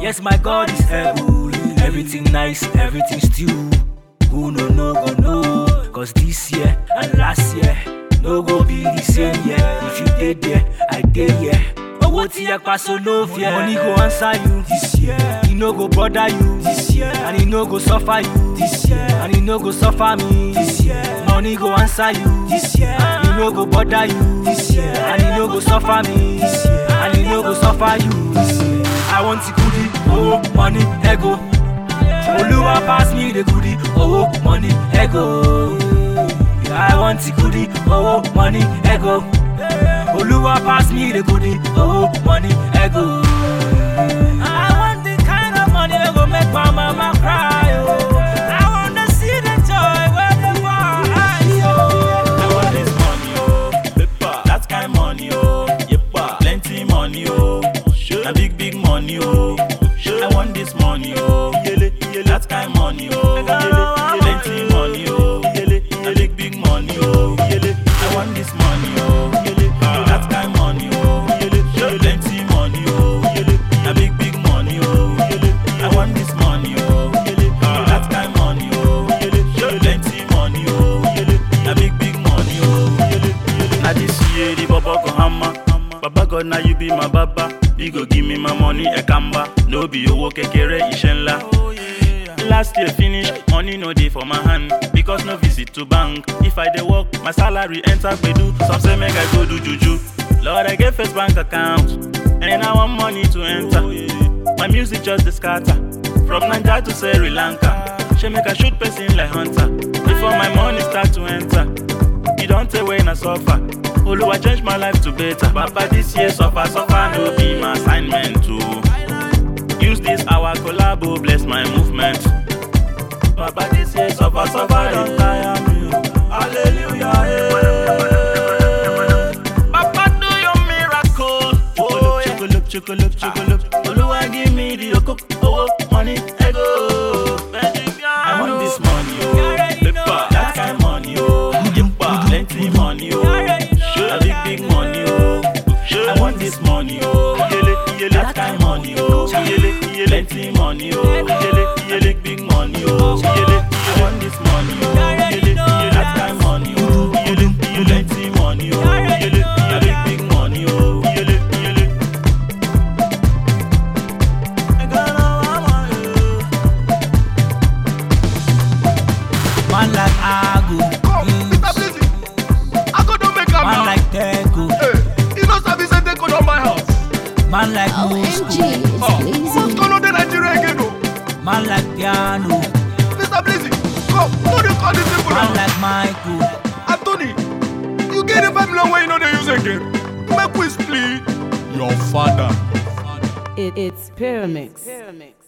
Yes, my God is able. Everything nice, everything stew. Who no no go know? Cause this year and last year no go be the same year. If you did there, I did here. Owó tí ẹ pa so no fear. Money go answer you this year. E no go bother you this year. And e no go suffer you this year. And e no go suffer me this year. Money go answer you this year. E no go bother you this year. And e no go suffer me this year. And e no go suffer you this year. I want the goodie, oh money, ego. Oluwa pass me the goodie, oh money, ego. I want the goodie, oh money, ego. Oluwa pass me the goodie, oh money, ego. I want the kind of money that go make my mama cry, oh. I want to see the joy where the eyes, oh. I want this money, oh, paper. That kind money, oh, yepa. Plenty money, oh, a big big money, oh. I want this money, oh, yele, yele. That kind money, oh, yele, plenty money, oh, yele, a big big money, oh, yele. I want this money, oh, yele, that kind money, oh, yele, plenty money, oh, yele, a big big money, oh, yele. I want this money, oh, yele, that kind money, oh, yele, plenty money, oh, yele, a big big money, oh, yele, yele. Na this year the baba go hammer. Baba God now you be my baba. You go give me my money a kamba. No be owó kékeré iṣẹ́ ńlá. Last year finish, money no dey for my hand because no visit to bank. If I dey work, my salary enter gbedu. Some say make I go do juju. Lord, I get first bank account and I want money to enter. My music just dey scatter from Naija to Sri Lanka. Shey make I shoot person like hunter before my money start to enter. You don't tell when I suffer. Oluwa change my life to better. Papa, this year suffer, suffer, no be my assignment to use this our collabo bless my movement. Papa, this year suffer, suffer, don't tire me. Hallelujah. eh. Papa, do your miracle. Oh, yeah. Chocolate, chocolate, chocolate. Oluwa give me the okok, oh, money, ego. I want this money, oh, paper, that kind money, oh, yepa, plenty money, oh, a big big money, oh. I want this money, oh, yele, yele, that kind money, oh, yele, yele, plenty money, oh, yele, yele, big money, oh, yele, I want this money, oh, yele, yele, that kind money, oh, yele, yele, plenty money, oh, yele, a big big money, oh, yele, yele. I got all my money, oh. Man like Agu, Come, Mr. Blizzy. I go don make am man now. like Teku, Hey, you know sabi say they go don my house. man like OMG, Moscow, it's Oh, Blazing. who's gonna dey Nigeria again o? man like Piano, Mr. Blizzy, come, no dey call these people man now. like Michael. Anthony, you get the five million wey you no dey use again. Make we split. Your father. It, it's Pyramix.